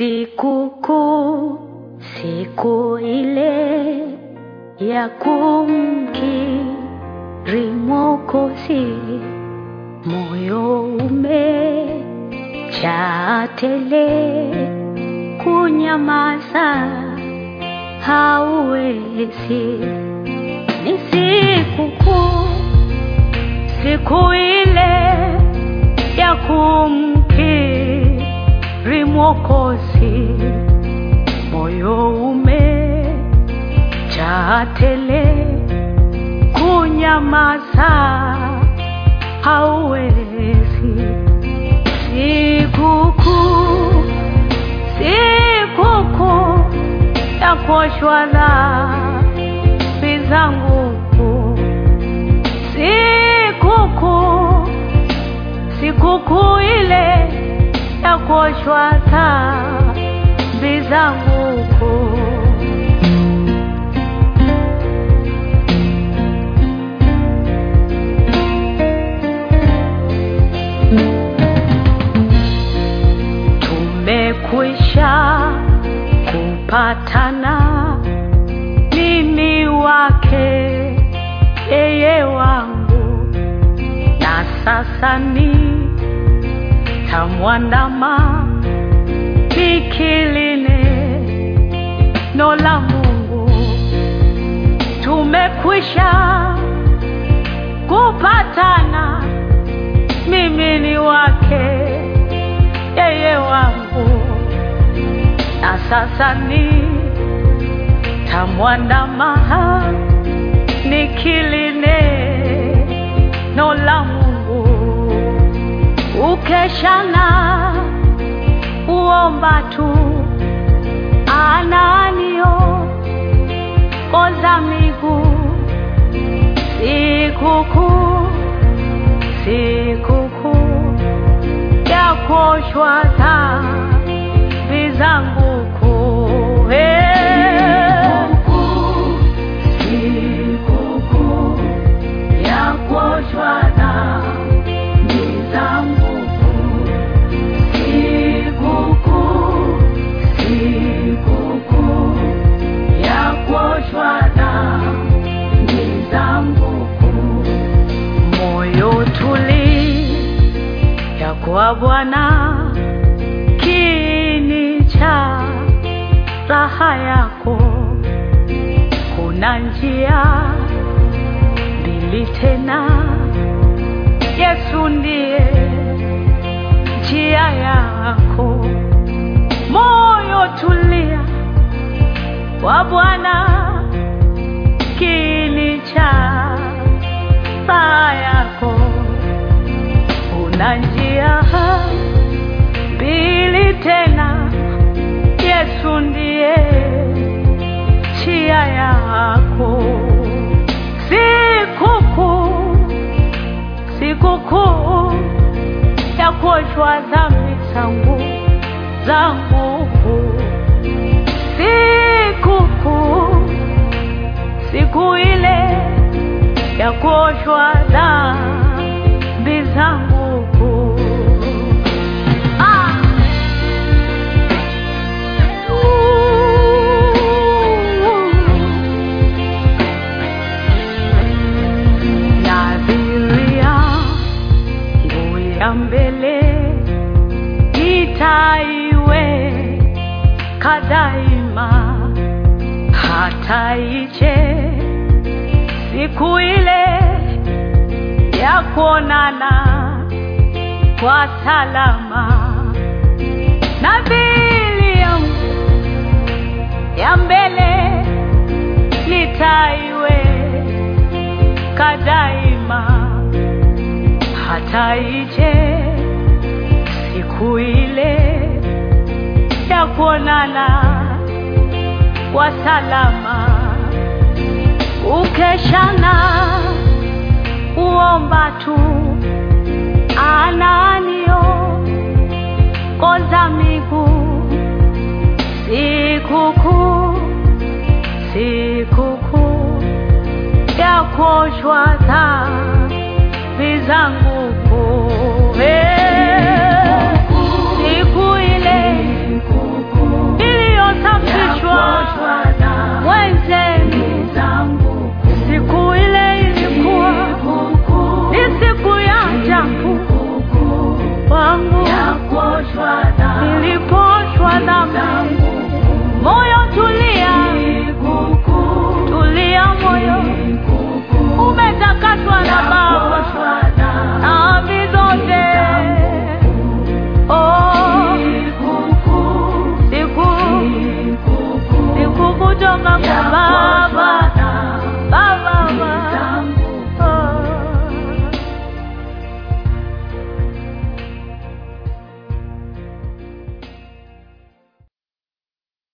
Sikukuu, siku ile ya kumkiri Mwokozi, moyo umejaa tele, kunyamaza hauwezi. Ni sikukuu, siku ile ya kumkiri Mwokozi, moyo umejaa tele, kunyamaza hauwezi. Sikukuu, sikukuu ya kuoshwa dhambi zangu, sikukuu, sikukuu ile ya kuoshwa dhambi zangu. Tumekwisha kupatana, mimi wake, yeye wangu, na sasa ni tamwandama nikiline no la Mungu. Tumekwisha kupatana, mimi ni wake, yeye wangu, na sasa ni tamwandama nikiline no la Mungu. Ukeshana uomba tu ananio koza miguu sikukuu sikukuu ya kuoshwa dhambi zangu kuu Eh. Sikukuu ya kuoshwa dhambi zangu kuu. Sikukuu, sikukuu ya kuoshwa dhambi zangu kuu. Moyo tuli ya kwa Bwana kiini cha raha yako, kuna njia mbili tena, Yesu ndiye njia yako. Moyo tulia kwa Bwana, kiini cha raha yako, una njia mbili tena, Yesu ndiye njia yako. Sikukuu, sikukuu ya kuoshwa dhambi zangu zangu, sikukuu, siku ile ya kuoshwa dhambi zangu. Ah! Nadhiria nguo ya mbele itaiweka daima, hata ije siku ile ya kuonana kwa salama. Nadhiri yangu ya mbele nitaiweka daima, hata ije siku ile ya kuonana kwa salama. Ukeshana uomba tu ananio koza miguu sikukuu sikukuu ya kuoshwa dhambi zangu kuu. Eh, siku ile makuu